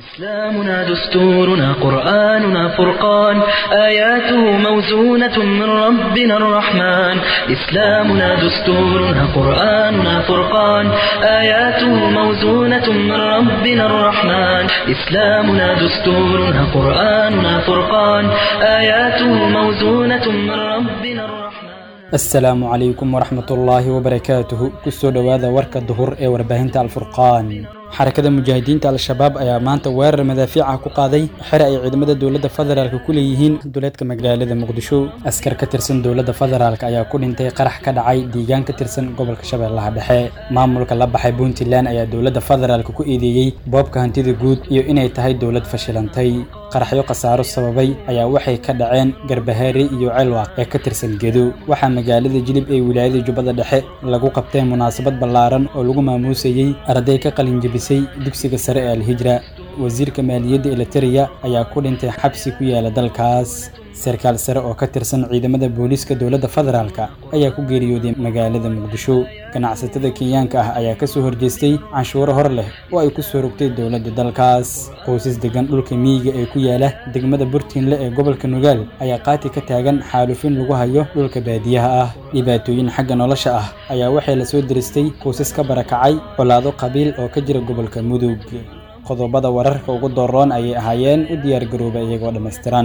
إسلامنا دستورنا قرآننا فرقان آياته موزونة من ربنا الرحمن إسلامنا دستورنا قرآننا فرقان آياته موزونة من ربنا الرحمن إسلامنا دستورنا قرآننا فرقان آياته موزونة من ربنا الرحمن asalaamu calaykum waraxmatullaahi wabarakaatuhu kusoo dhowaada warka duhur ee warbaahinta alfurqaan xarakada mujaahidiinta al-shabaab ayaa maanta weerar madaafiica ku qaaday xere ay ciidamada dowladda federaalk ku leeyihiin duleedka magaalada muqdisho askar ka tirsan dowladda federaalk ayaa ku dhintay qarax ka dhacay diigaan ka tirsan gobolka shabeellaha dhexe maamulka la baxay puntland ayaa dowladda federaalk ku eedeeyey boobka hantida guud iyo inay tahay dowlad fashilantay qaraxyo khasaaro sababay ayaa waxay ka dhaceen garbahaare iyo celwaaq ee ka tirsan gedo waxaa magaalada jilib ee wilaayada jubbada dhexe lagu qabtay munaasabad ballaaran oo lagu maamuusayey arday ka qalinjebisay dugsiga sare ee alhijra wasiirka maaliyadda elitereya ayaa ku dhintay xabsi ku yaala dalkaas sarkaal sare oo ka tirsan ciidamada booliiska dowladda federaalka ayaa ku geeriyooday magaalada muqdisho ganacsatada kenyaanka ah ayaa ka soo horjeestay canshuuro hor leh oo ay ku soo rogtay dowladda dalkaas qoysas degan dhulka miyiga ee ku yaala degmada burtiinle ee gobolka nugaal ayaa qaati ka taagan xaalufin lagu hayo dhulka baadiyaha ah dhibaatooyin xagga nolosha ah ayaa waxay la soo diristay qoysas ka barakacay colaado qabiil oo ka jira gobolka mudug qodobada wararka ugu dooroon ayay ahaayeen u diyaargarooba iyagoo dhammaystiran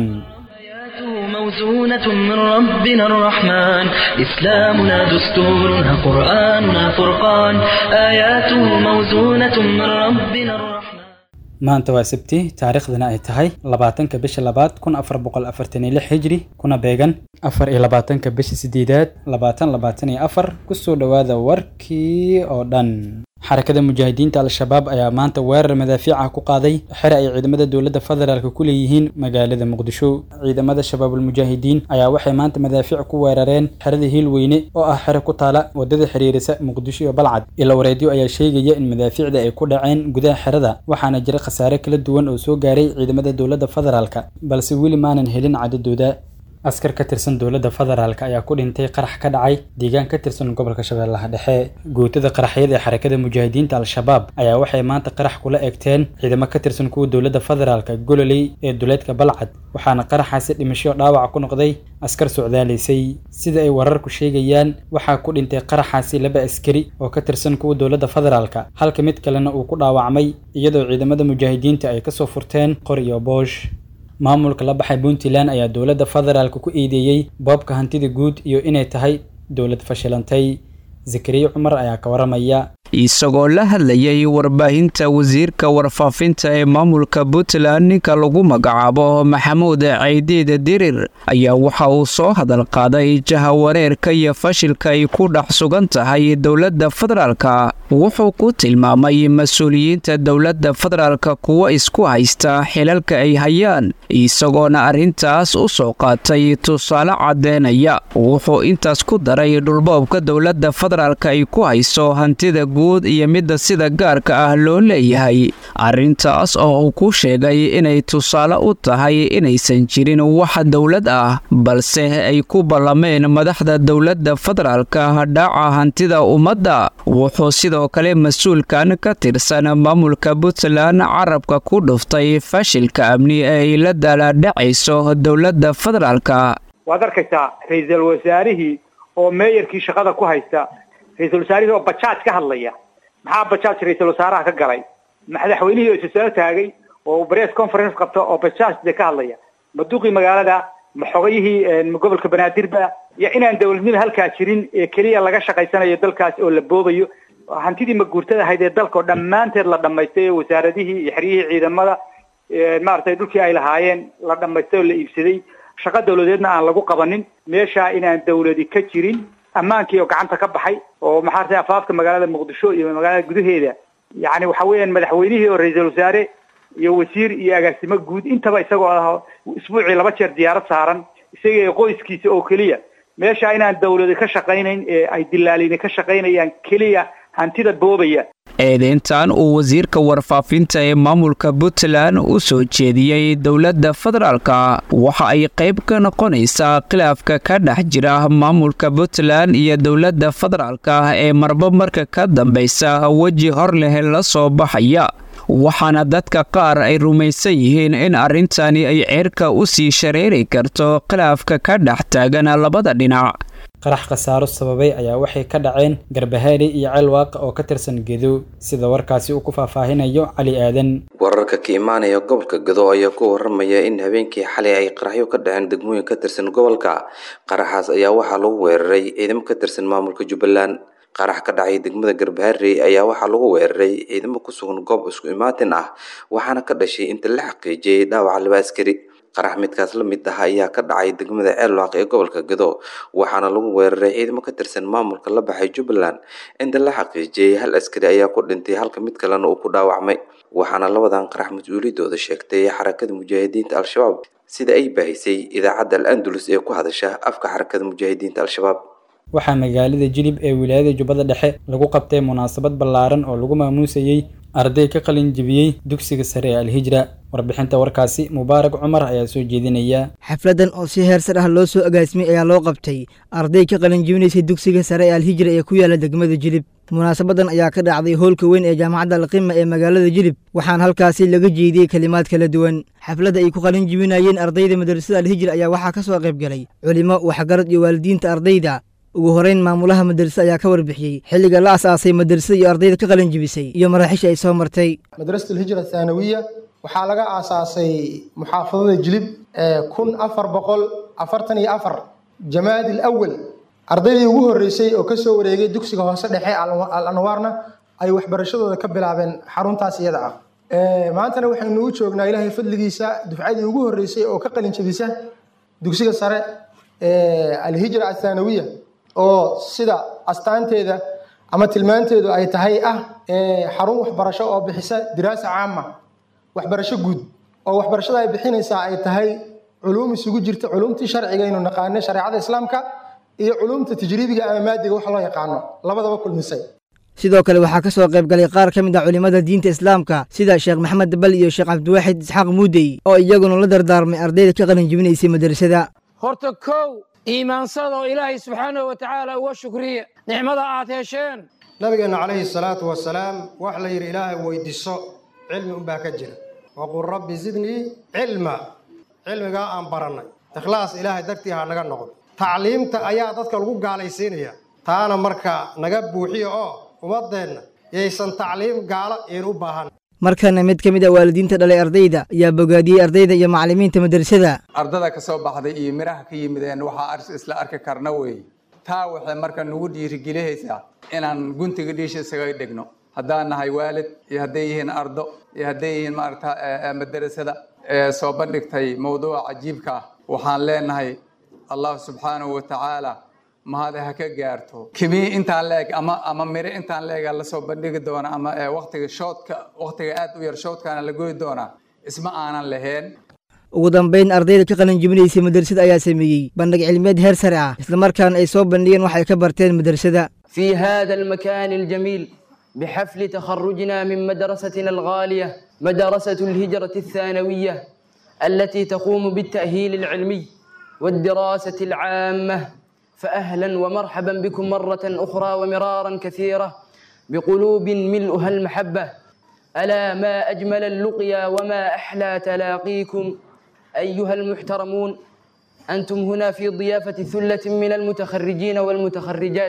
موزونة من ربنا الرحمن إسلامنا دستورنا قرآننا فرقان آياته موزونة من ربنا الرحمن maanta waa sabti taariikhdana ay tahay labaatanka bisha labaad kun afar boqol afartan iyo lix hijri kuna beegan afar iyo labaatanka bisha sideedaad labaatan labaatan iyo afar kusoo dhowaada warkii oo dhan xarakada mujaahidiinta al-shabaab ayaa maanta weerar madaafiica ku qaaday xere ay ciidamada dowladda federaalk ku leeyihiin magaalada muqdisho ciidamada shabaabulmujaahidiin ayaa waxay maanta madaafiic ku weerareen xerada hiilweyne oo ah xere ku taala wadada xiriirisa muqdisho iyo balcad ilo wareedyo ayaa sheegaya in madaafiicda ay ku dhaceen gudaha xerada waxaana jira khasaare kala duwan oo soo gaaray ciidamada dowladda federaalk balse weli maanan helin cadadooda askar ka tirsan dowladda federaalk ayaa ku dhintay qarax ka dhacay deegaan ka tirsan gobolka shabeellaha dhexe guutada qaraxyada ee xarakada mujaahidiinta al-shabaab ayaa waxay maanta qarax kula egteen ciidamo ka tirsan kuwa dowladda federaalk gololey ee duleedka balcad waxaana qaraxaasi dhimasho dhaawac ku noqday askar socdaalaysay sida ay wararku sheegayaan waxaa ku dhintay qaraxaasi laba askari oo ka tirsan kuwa dowladda federaalk halka mid kalena uu ku dhaawacmay iyadoo ciidamada mujaahidiinta ay kasoo furteen qor iyo boosh maamulka la baxay puntland ayaa dowladda federaalk ku eedeeyey boobka hantida guud iyo inay tahay dowlad fashilantay zakariya cumar ayaa ka waramaya isagoo la hadlayay warbaahinta wasiirka warfaafinta ee maamulka puntland ninka lagu magacaabo maxamuud caydiid dirir ayaa waxa uu soo hadal qaaday jahawareerka iyo fashilka ay ku dhex sugan tahay dowladda federaalka wuxuu ku tilmaamay mas-uuliyiinta dowladda federaalka kuwa isku haysta xilalka ay hayaan isagoona arrintaas u soo qaatay tusaale caddeynaya wuxuu intaas ku daray dhulboobka dowladda federaalka ay ku hayso hantida guud iyo midda sida gaarka ah loo leeyahay arrintaas oo uu ku sheegay inay tusaale u tahay inaysan jirin wax dowlad ah balse ay ku ballameen madaxda dowladda federaalka dhaca hantida ummadda wuxuu sidoo kale mas-uulkan ka tirsan maamulka puntland carabka ku dhuftay fashilka amni ee ay la daalaadhacayso dowladda federaalka waad arkaysaa ra-iisul wasaarihii oo meeyarkii shaqada ku haysta ra-iisul wasaarihii oo bajaaj ka hadlaya maxaa bajaaj ra-iisul wasaaraha ka galay madaxweynihii oo isasoo taagay oo press conference qabta oo bajaaj de ka hadlaya maduqii magaalada maxogayihii gobolka banaadirba iyo inaan dawladnimo halkaa jirin ee keliya laga shaqaysanayo dalkaas oo la boobayo hantidii maguurtada ahayd ee dalka oo dhammaanteed la dhamaystay oo wasaaradihii iyo xeryihii ciidamada maaragtay dhulkii ay lahaayeen la dhamaystay oo la iibsaday shaqa dawladeedna aan lagu qabanin meeshaa inaan dawladi ka jirin ammaankii oo gacanta ka baxay oo maxaartay afaafka magaalada muqdisho iyo magaalada gudaheeda yacni waxa weeyaan madaxweynihii oo ra-iisul wasaare iyo wasiir iyo agaasimo guud intaba isagoo ah isbuucii laba jeer diyaarad saaran isaga qoyskiisa oo keliya meesha inaan dawladi ka shaqaynayn ee ay dilaalini ka shaqaynayaan keliya hantida boobaya eedeyntan uu wasiirka warfaafinta ee maamulka puntland u soo jeediyey dowladda federaalka waxa ay qayb ka noqonaysaa khilaafka ka dhex jira maamulka puntland iyo dowladda federaalka ee marba marka ka dambaysa weji hor leh la soo baxaya waxaana dadka qaar ay rumaysan yihiin in arrintani ay ceerka u sii shareeri karto khilaafka ka dhex taagan labada dhinac qarax khasaaro sababay ayaa waxay ka dhaceen garbahaari iyo ceelwaaqa oo ka tirsan gedo sida warkaasi uu ku faahfaahinayo cali aadan wararka ka imaanaya gobolka gado ayaa ku waramaya in habeenkii xalay ay qaraxyo ka dhaceen degmooyin ka tirsan gobolka qaraxaas ayaa waxaa lagu weeraray ciidamo ka tirsan maamulka jubbaland qarax ka dhacay degmada garbaharey ayaa waxaa lagu weeraray ciidamo ku sugan goob isku imaatin ah waxaana ka dhashay inta la xaqiijiyey dhaawaca laba askari qarax midkaas la mid ah ayaa ka dhacay degmada ceelwaaq ee gobolka gado waxaana lagu weeraray ciidamo ka tirsan maamulka la baxay jubbaland inta la xaqiijiyey hal askari ayaa ku dhintay halka mid kalena uu ku dhaawacmay waxaana labadan qarax mas-uuliyadooda sheegtay xarakada mujaahidiinta al-shabaab sida ay baahisay idaacadda al andalus ee ku hadasha afka xarakada mujaahidiinta al-shabaab waxaa magaalada jilib ee wilaayada jubbada dhexe lagu qabtay munaasabad ballaaran oo lagu maamuusayey arday ka qalin jebiyey dugsiga sare ee alhijra warbixinta warkaasi mubaarak cumar ayaa soo jeedinaya xafladan oo si heersar ah loo soo agaasimay ayaa loo qabtay arday ka qalin jebinaysay dugsiga sare ee alhijra ee ku yaala degmada jilib munaasabadan ayaa ka dhacday howlka weyn ee jaamacadda alqima ee magaalada jilib waxaana halkaasi laga jeediyey kelimaad kala duwan xafladda ay ku qalin jebinayeen ardayda madrasada alhijra ayaa waxaa ka soo qayb galay culimo waxgarad iyo waalidiinta ardayda ugu horeyn maamulaha madrasa ayaa ka warbixiyey xilliga la asaasay madrasada iyo ardayda ka qalin jebisay iyo maraaxiisha ay soo martay madrasat alhijra athaanawiya waxaa laga aasaasay muxaafadada jilib kun afar boqol afartan iyo afar jamaadi alawal ardaydii ugu horreysay oo kasoo wareegay dugsiga hoose dhexe al anwaarna ay waxbarashadooda ka bilaabeen xaruntaas iyada ah maantana waxaynu u joognaa ilaahay fadligiisa dufcadii ugu horreysay oo ka qalin jebisa dugsiga sare alhijra athaanawiya oo sida astaanteeda ama tilmaanteedu ay tahay ah xarun waxbarasho oo bixisa diraasa caama waxbarasho guud oo waxbarashada ay bixinaysaa ay tahay culuum isugu jirta culuumtii sharciga aynu naqaano shareecada islaamka iyo culuumta tajriibiga ama maadiga wax loo yaqaano labadaba kulmisay sidoo kale waxaa ka soo qayb galay qaar ka mid ah culimmada diinta islaamka sida sheekh maxamed dabal iyo sheekh cabdiwaaxid isxaaq muudey oo iyaguna la dardaarmay ardayda ka qalin jebinaysay madrasada horta kow iimaansada oo ilaahay subxaanahu wa tacaala uga shukriya nicmada aad hesheen nabigeenna calayhi salaatu wasalaam wax la yidhi ilaahay weydiiso cilmi unbaa ka jira waqul rabbi zidnii cilma cilmigaa aan barannay ikhlaas ilaahay dartii ha naga noqdo tacliimta ayaa dadka lagu gaalaysiinaya taana marka naga buuxiya oo ummadeenna yaysan tacliim gaalo iin u baahan markana mid ka mid a waalidiinta dhalay ardayda ayaa bogaadiyey ardayda iyo macallimiinta madrasada ardada ka soo baxday iyo midhaha ka yimideen waxaa isla arki karna weeye taa waxay marka nagu dhiirigelihaysaa inaan guntiga dhiisha isaga dhigno haddaan nahay waalid iyo hadday yihiin ardo iyo hadday yihiin maarata madrasada ee soo bandhigtay mawduuca cajiibka ah waxaan leenahay allah subxaanahu wa tacaala mahad ha ka gaarto kimii intaan leeg ama ama miro intaan leega lasoo bandhigi doona ama waqtiga shoodka waqtiga aad u yar shoodkaana la goyi doonaa isma aanan lahayn ugu dambayn ardayda ka qalin jebinaysay madrasada ayaa sameeyey bandhig cilmiyeed heer sare ah islamarkaana ay soo bandhigeen wax ay ka barteen madrasada في هذا المكان الجميل بحفل تخرجنا من مدرستنا الغالية مدرسة الهجرة الثانوية التي تقوم بالتأهيل العلمي والدراسة العامة فأهلا ومرحبا بكم مرة أخرى ومرارا كثيرة بقلوب ملؤها المحبة ألا ما أجمل اللقيا وما أحلى تلاقيكم أيها المحترمون أنتم هنا في ضيافة ثلة من المتخرجين والمتخرجات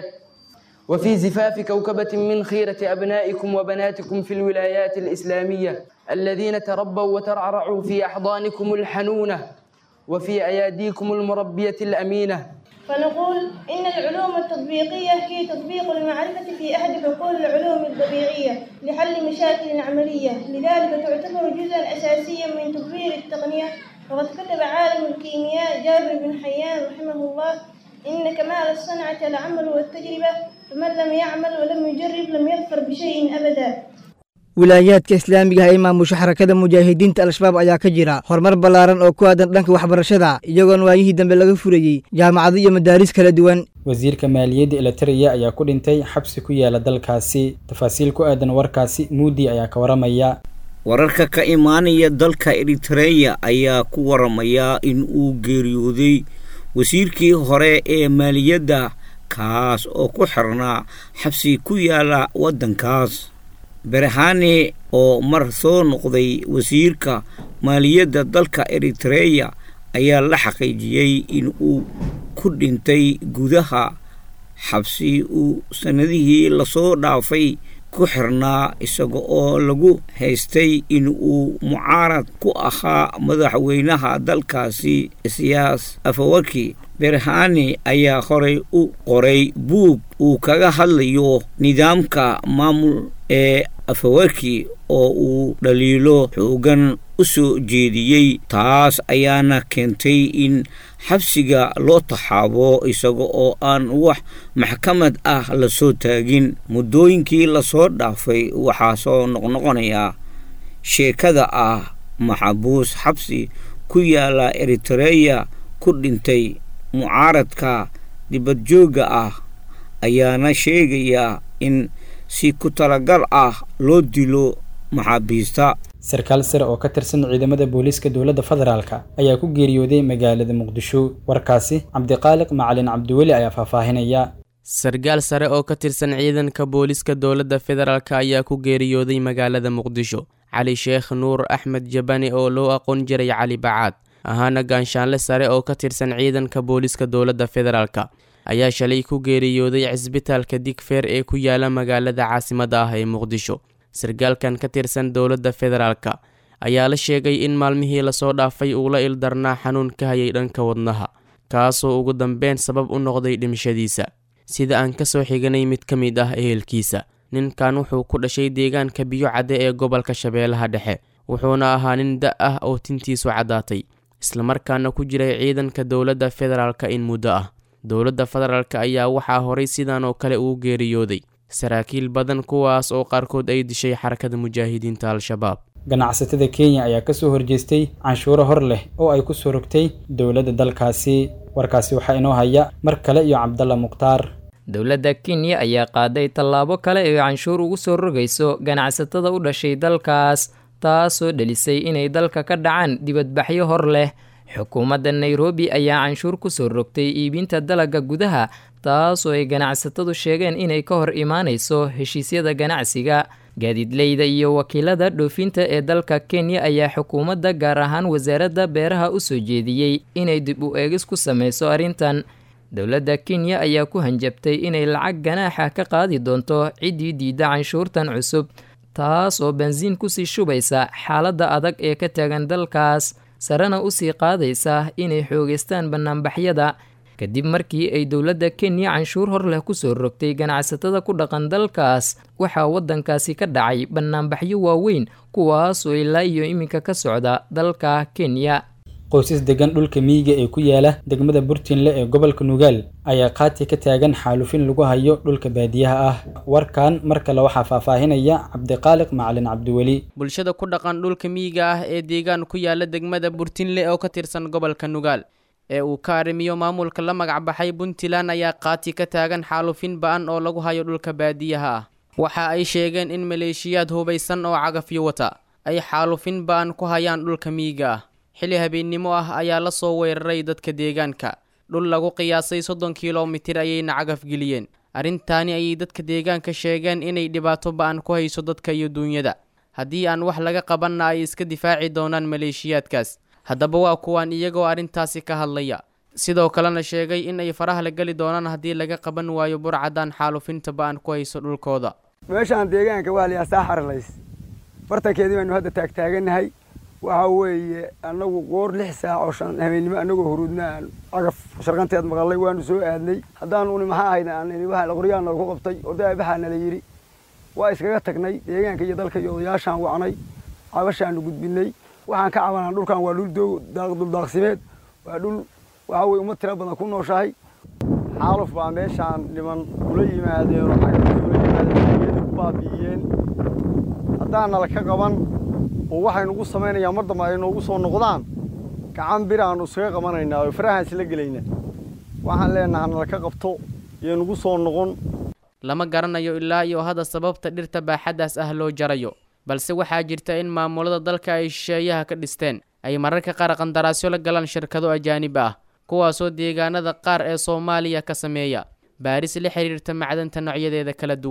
وفي زفاف كوكبة من خيرة أبنائكم وبناتكم في الولايات الإسلامية الذين تربوا وترعرعوا في أحضانكم الحنونة وفي أياديكم المربية الأمينة فنقول إن العلوم التطبيقية هي تطبيق المعرفة في أحد حقول العلوم الطبيعية لحل مشاكل عملية لذلك تعتبر جزءا أساسيا من تطوير التقنية وقد كتب عالم الكيمياء جابر بن حيان رحمه الله إن كمال الصنعة العمل والتجربة فمن لم يعمل ولم يجرب لم يظفر بشيء أبدا wilaayaadka islaamiga ah ee maamusha xarakada mujaahidiinta al-shabaab ayaa ka jira horumar ballaaran oo ku aadan dhanka waxbarashada iyagoon waayihii dambe laga furayey jaamacado iyo madaaris kala duwan wasiirka maaliyadda elitariya ayaa ku dhintay xabsi ku yaala dalkaasi tafaasiil ku aadan warkaasi muudi ayaa ka waramaya wararka ka imaanaya dalka eritreya ayaa ku waramaya in uu geeriyooday wasiirkii hore ee maaliyadda kaas oo ku xirnaa xabsi ku yaala waddankaas berhane oo mar soo noqday wasiirka maaliyadda dalka eritreya ayaa la xaqiijiyey in uu ku dhintay gudaha xabsi uu sannadihii lasoo dhaafay ku xirnaa isaga oo lagu haystay in uu mucaarad ku ahaa madaxweynaha dalkaasi siyaas afawarki berhane ayaa horay u qoray buug uu kaga hadlayo nidaamka maamul ee afawarki oo uu dhaliilo xoogan u soo jeediyey taas ayaana keentay in xabsiga loo taxaabo isaga oo aan wax maxkamad ah lasoo taagin muddooyinkii lasoo dhaafay waxaa soo noqnoqonayaa sheekada ah maxabuus xabsi ku yaala eritreya ku dhintay mucaaradka dibadjoogga ah ayaana sheegaya in si ku talagal ah loo dilo maxaabiista sarkaal sare oo ka tirsan ciidamada booliiska dowladda federaalka ayaa ku geeriyooday magaalada muqdisho warkaasi cabdiqaaliq macalin cabdiweli ayaa faahfaahinaya sarkaal sare oo ka tirsan ciidanka booliiska dowladda federaalk ayaa ku geeriyooday magaalada muqdisho cali sheekh nuur axmed jabani oo loo aqoon jiray cali bacaad ahaana gaanshaanle sare oo ka tirsan ciidanka booliiska dowladda federaalk ayaa shalay ku geeriyooday cisbitaalka digfeer ee ku yaala magaalada caasimadda ah ee muqdisho sarkaalkan ka tirsan dowladda federaalk ayaa la sheegay in maalmihii lasoo dhaafay uu la ildarnaa xanuun ka hayay dhanka wadnaha kaasoo ugu dambeyn sabab u noqday dhimashadiisa sida aan kasoo xiganay mid ka mid ah ehelkiisa ninkan wuxuu ku dhashay deegaanka biyo cadde ee gobolka shabeellaha dhexe wuxuuna ahaa nin da ah oo tintiisu caddaatay islamarkaana ku jiray ciidanka dowladda federaalk in muddo ah dowladda federaalk ayaa waxaa horay sidan oo kale uu geeriyooday saraakiil badan kuwaas oo qaarkood ay dishay xarakada mujaahidiinta al-shabaab ganacsatada kenya ayaa kasoo horjeestay canshuuro hor leh oo ay kusoo rogtay dowladda dalkaasi warkaasi waxaa inoo haya mar kale iyo cabdalla mukhtaar dowladda kenya ayaa qaaday tallaabo kale oo canshuur ugu soo rogayso ganacsatada u dhashay dalkaas taasoo dhelisay inay dalka ka dhacaan dibadbaxyo hor leh xukuumadda nairobi ayaa canshuur kusoo rogtay iibinta dalagga gudaha taasoo ay ganacsatadu sheegeen inay ka hor imaanayso heshiisyada ganacsiga gaadiidleyda iyo wakiilada dhoofinta ee dalka kenya ayaa xukuumadda gaar ahaan wasaaradda beeraha u soo jeediyey inay dib u eegis ku sameyso arrintan dowladda kenya ayaa ku hanjabtay inay lacag ganaaxa ka qaadi doonto ciddii diidda canshuurtan cusub taas oo bensiin kusii shubaysa xaaladda adag ee ka taagan dalkaas sarena usii qaadaysa inay xoogeystaan bannaanbaxyada kadib markii ay dowladda kenya canshuur hor leh kusoo rogtay ganacsatada ku dhaqan dalkaas waxaa waddankaasi ka dhacay bannaanbaxyo waaweyn kuwaasoo ilaa iyo iminka ka socda dalka kenya qoysas degan dhulka miyiga ee ku yaala degmada burtinle ee gobolka nugaal ayaa qaati ka taagan xaalufin lagu hayo dhulka baadiyaha ah warkan mar kale waxaa faahfaahinaya cabdiqaaliq macalin cabdiweli bulshada ku dhaqan dhulka miyiga ah ee deegaan ku yaala degmada burtinle oo ka tirsan gobolka nugaal ee uu ka arrimiyo maamulka la magacbaxay puntland ayaa qaati ka taagan xaalufin ba-an oo lagu hayo dhulka baadiyaha ah waxa ay sheegeen in maleeshiyaad hubaysan oo cagafyo wata ay xaalufin ba-an ku hayaan dhulka miyiga ah xili habeennimo ah ayaa la soo weeraray dadka deegaanka dhul lagu qiyaasay soddon kilomitir ayayna cagaf geliyeen arrintaani ayay dadka deegaanka sheegeen inay dhibaato ba-an ku hayso dadka iyo duunyada haddii aan wax laga qabanna ay iska difaaci doonaan maleeshiyaadkaas haddaba waa kuwaan iyagoo arrintaasi ka hadlaya sidoo kalena sheegay in ay faraha la geli doonaan haddii laga qaban waayo burcadan xaalufinta ba-an ku hayso dhulkooda meeshaan deegaanka waa layaa saa xaralays bartankeedii baynu hadda taagtaaganahay waxa weeye annagu qoor lix saac oo shan habeennimo annagoo huruudna aan cagaf sharqanteed maqalay waanu soo aadnay haddaan uni maxaa ahayd aan waa qoryaa nalagu qabtay oday baxaa nala yidhi waa iskaga tagnay deegaanka iyo dalka iyo odayaashaan wacnay cabashaanu gudbinay waxaan ka cabanaa dhulkan waa dhul duldaaqsimeed waa dhul waxa weye ummad tira badan ku nooshahay xaaluf baa meeshaan dhiman ula yimaadeen oo cagafta ula yimaadeen ku baabi'iyeen haddaan nala ka qaban oo waxay nugu samaynayaan mar dambe ay noogu soo noqdaan gacan bir aanu iskaga qabanaynaa oo farahaan isla gelayna waxaan leenaha nala ka qabto iyo nugu soo noqon lama garanayo ilaa iyo hadda sababta dhirta baaxaddaas ah loo jarayo balse waxaa jirta in maamulada dalka ay shisheeyaha ka dhisteen ay mararka qaar qandaraasyo la galaan shirkado ajaanib ah kuwaasoo deegaanada qaar ee soomaaliya ka sameeya baaris la xiriirta macdanta noocyadeeda kala duwan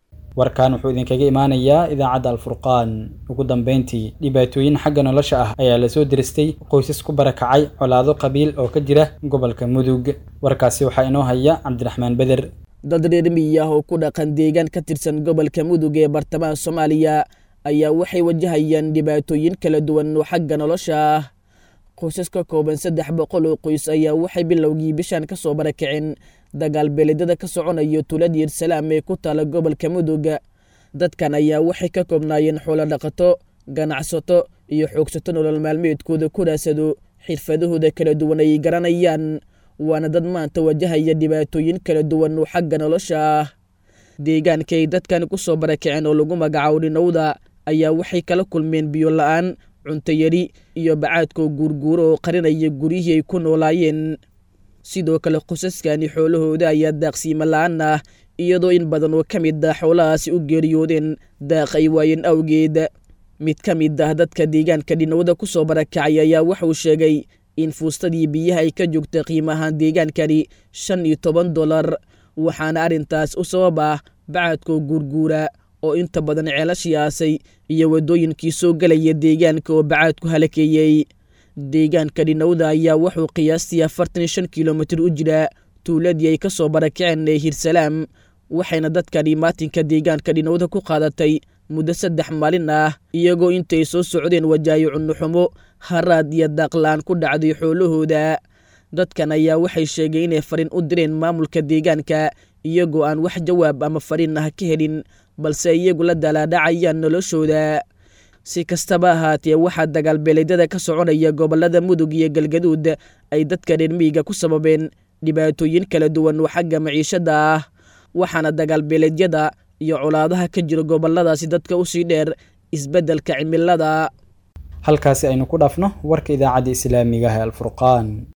warkan wuxuu idinkaga imaanayaa idaacadda alfurqaan ugu dambeyntii dhibaatooyin xagga nolosha ah ayaa lasoo diristay qoysas ku barakacay colaado qabiil oo ka jira gobolka mudug warkaasi waxaa inoo haya cabdiraxmaan beder dad reer miyi ah oo ku dhaqan deegaan ka tirsan gobolka mudug ee bartamaha soomaaliya ayaa waxay wajahayaan dhibaatooyin kala duwan oo xagga nolosha ah qoysas ka kooban saddex boqol oo qoys ayaa waxay bilowgii bishan ka soo barakaceen dagaal beeledada ka soconayo tuulada yersalaam ee ku taala gobolka mudug dadkan ayaa waxay ka koobnaayeen xoolo dhaqato ganacsato iyo xoogsato nolol maalmeedkooda ku raasado xirfadahooda kala duwan ay garanayaan waana dad maanta wajahaya dhibaatooyin kala duwan oo xagga nolosha ah deegaanka ay dadkan ku soo barakaceen oo lagu magacaabo dhinowda ayaa waxay kala kulmeen biyo la-aan cunto yari iyo bacaadkoo guurguuro oo qarinaya guryihii ay ku noolaayeen sidoo kale qosaskani xoolahooda ayaa daaqsiimo la-aan ah iyadoo in badan oo ka mid ah xoolahaasi u geeriyoodeen daaq ay waayeen awgeed mid ka mid ah dadka deegaanka dhinowda ku soo barakacay ayaa wuxuu sheegay in fuustadii biyaha ay ka joogta qiimahaan deegaankani shan iyo toban dolar waxaana arrintaas u sabab ah bacadkoo guurguura oo inta badan ceelashii aasay iyo waddooyinkii soo gelaya deegaanka oo bacaadku halakeeyey deegaanka dhinowda ayaa wuxuu qiyaastii afartan iyo shan kilomitir u jiraa tuuladii ay ka soo barakaceen ee hirsalaam waxayna dadkani maatinka deegaanka dhinowda ku qaadatay muddo saddex maalin ah iyagoo intay soo socdeen wajaayo cunnuxumo haraad iyo daaqla-aan ku dhacday xoolahooda dadkan ayaa waxay sheegay inay fariin u direen maamulka deegaanka iyagoo aan wax jawaab ama fariin ah ka helin balse iyagu la dalaadhacayaan noloshooda si kastaba ahaatee waxaa dagaalbeeleedyada ka soconaya gobolada mudug iyo galgaduud ay dadka reer miyiga ku sababeen dhibaatooyin kala duwan oo xagga maciishada ah waxaana dagaalbeeleedyada iyo colaadaha ka jira goboladaasi dadka usii dheer isbeddelka cimilada halkaasi aynu ku dhaafno warka idaacadda islaamiga ah ee alfurqaan